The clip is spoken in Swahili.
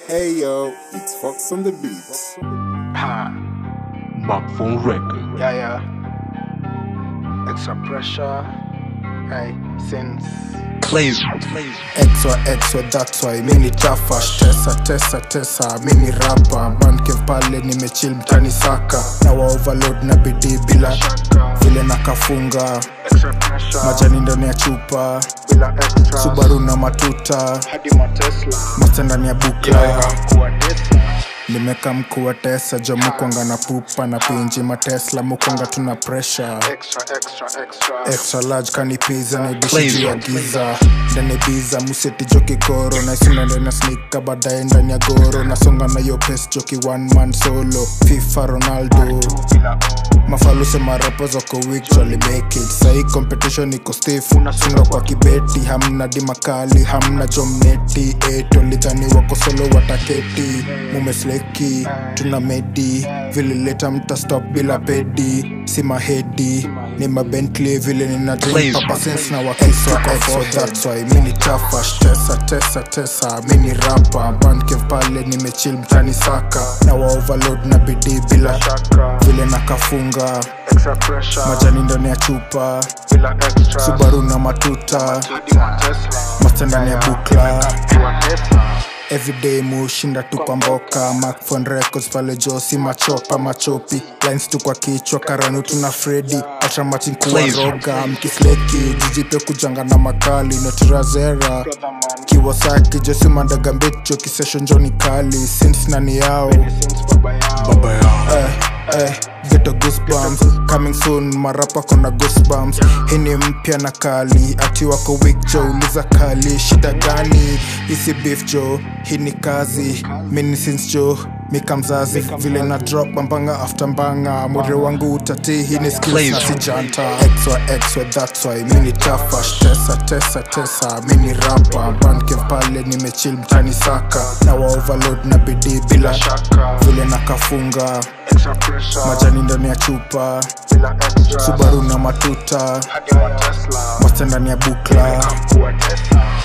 Hey yo, it's Fox on the beats. Ha, Microphone record. yeah, yeah. Extra pressure. Hey, since. Clays. X wa X wa that's why mini chafa tesa tesa tesa mini rapa bankev pale nimechill mtani saka na wa overload na bidii bila vile nakafunga majani ndani ya chupa subaru na matuta masta ndani ya bukla nimeka mkuu wa tesa jo mukwanga na pupa na pinji matesla mukwanga tuna pressure extra large kanipiza naidishi juu ya giza ndani biza museti joki koro naisunda ndani ya snika baadaye ndani ya goro nasonga na yo pes joki one man solo fifa ronaldo mafaluse marapo zoko weak jolly make it sahi competition iko stiff sunga kwa kibeti hamna dimakali hamna jomneti etolidhani wako solo wataketi mumesleki tuna medi vilileta mta stop bila pedi si mahedi ni mabentley vile nina drink Please. papa sense na wakiswa exo that's why mini chafa tesa tesa tesa mini rapa bankev pale nimechill mtani saka na wa overload na bidii bila vile nakafunga majani ndani ya chupa subaru na matuta masta ndani ya bukla everyday mushinda tu kwa mboka macphone records pale josi machopa machopi lines tu kwa kichwa karanu tuna fredi atramatin kuwaroga mkisleki jijipe kujanga na makali notirazera kiwasaki josi mandagambecho kisesho njoni kali sins nani yao Baba yao. eh, eh, get a goosebumps coming soon marapa kona goosebumps hii ni mpya na kali ati wako weak jo uliza kali shida gani isi beef jo hii ni kazi mini since jo mika mzazi vile na drop mbanga after mbanga mwere wangu utati hii ni skills na sijanta exwa exwa that's why mini chafa tesa tesa tesa mini rapa bankev pale nimechill mtani saka na wa overload na bidii bila vile nakafunga majani ndani ya chupa subaru na matuta masta ndani ya bukla